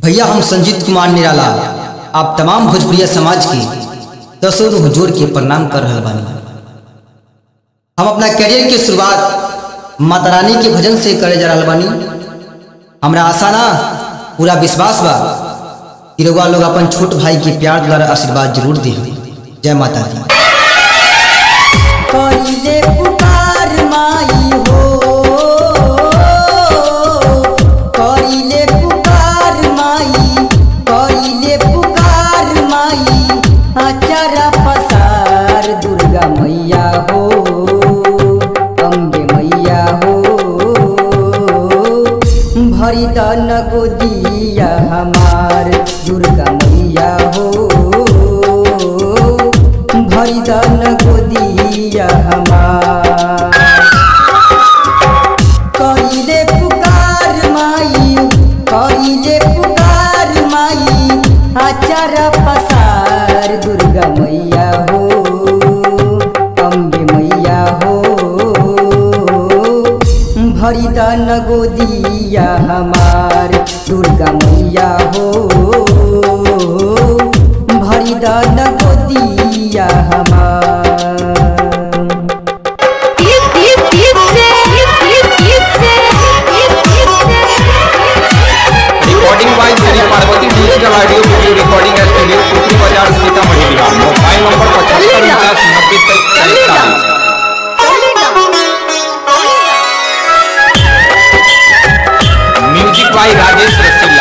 भैया हम संजीत कुमार निराला आप तमाम भोजपुरिया समाज के दसों रूह जोड़ के प्रणाम कर रहे बानी हम अपना करियर के शुरुआत माता रानी के भजन से करे जा रहा बानी हमरा आशा ना पूरा विश्वास बा कि रउआ लोग अपन छोट भाई के प्यार द्वारा आशीर्वाद जरूर दे जय माता दी कइले पुकार माई हो कइले पुकार माई कइले पुकार माई अचारा पसार दुर्गा मैया हो अम्बे मैया हो भरी दन गोदिया हमार दुर्गा मैया हो भरी दन गोदिया हमार कइले पुकार माई कइले पुकार माई आचार पसार दुर्गा मैया हो अम्बे मैया हो भरी दन गोदिया हमार दुर्गा मैया हो भरी दन गोदिया हमार recording by Shri Parvati digital audio video recording studio Kukri Bazar Sitamarhi Bihar mobile number पचहत्तर उनचास नब्बे तेईस चालीस म्यूजिक बाय राजेश रसीला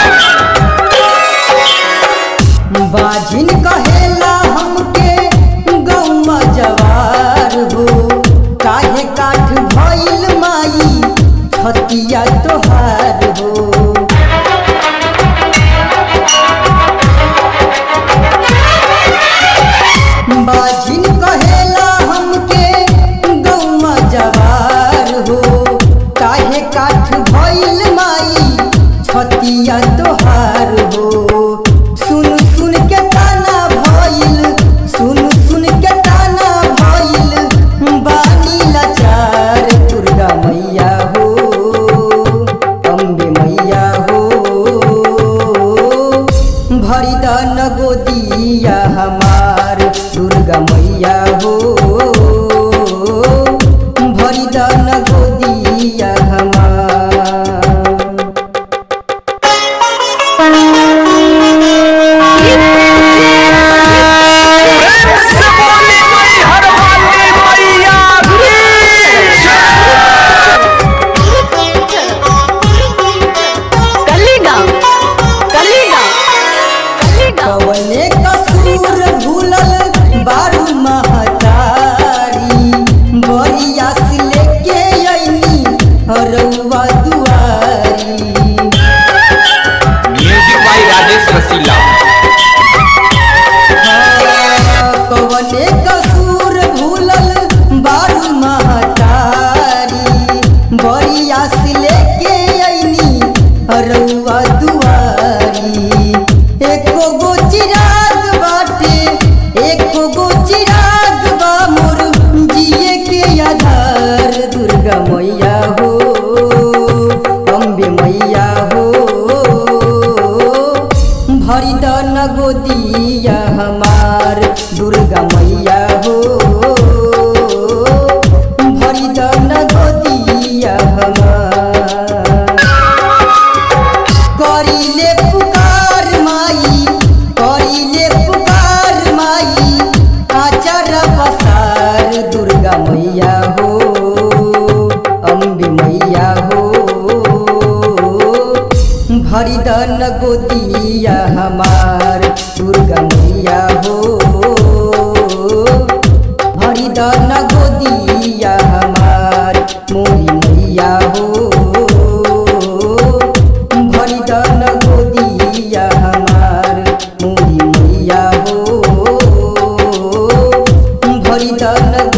बाजिन कहेला हमके गौमा जवार हो काहे काठ भइल माई छतिया तोहार हो बाजिन कहेला हमके गौमा जवार हो काहे काठ भइल माई छतिया तोहार हो सुन सुन के ताना भइल सुन सुन के ताना भइल बानी लाचार दुर्गा मैया हो अम्बे मैया हो भरी दन गोदिया हमार दुर्गा मैया हो भरी दन गोदिया हमार कवने कसूर भूलल बारू महतारी बरिया से लेके अइनी रउआ दुआरी म्यूजिक बाय राजेश रसीला कवने कसूर भूलल बारू महतारी बरिया से लेके अइनी रउआ दुआरी एको गो चिराग बाटे एको गो चिराग बा मोर जिए के आधार दुर्गा मैया हो अम्बे मैया हो भरी दन गोदिया हमार दुर्गा मैया हो भरी दन गोदिया हमार करिले पुकार माई करिले पुकार माई आचार पसार दुर्गा मैया हो अम्बे मैया हो भरी दन गोदिया हमार दुर्गा मैया हो भरी दन गोदिया हमार मोरी मैया हो भरी दन गोदिया हमार मोरी मैया हो भरी दन